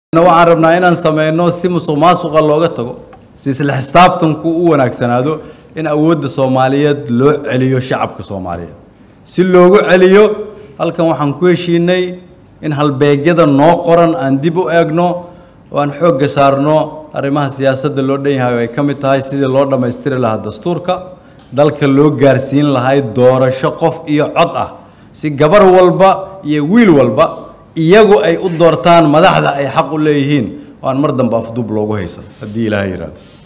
waxaan rabnaa inaan sameyno si musuq maasuqa looga tago si isla xisaabtanku u wanaagsanaado in awoodda soomaaliyeed loo celiyo shacabka soomaaliyeed si loogu celiyo halkan waxaan ku heshiinay in halbeegyada noo qoran aan dib u eegno oo aan xoogga saarno arrimaha siyaasadda loo dhan yahay oo ay ka mid tahay sidii loo dhammaystiri lahaa dastuurka dalka loo gaarsiin lahay doorasho qof iyo cod ah si gabar walba iyo wiil walba iyagu ay u doortaan madaxda ay xaq u leeyihiin oo aan mar dambe afduub loogu haysan haddii ilaahay yidhaahdo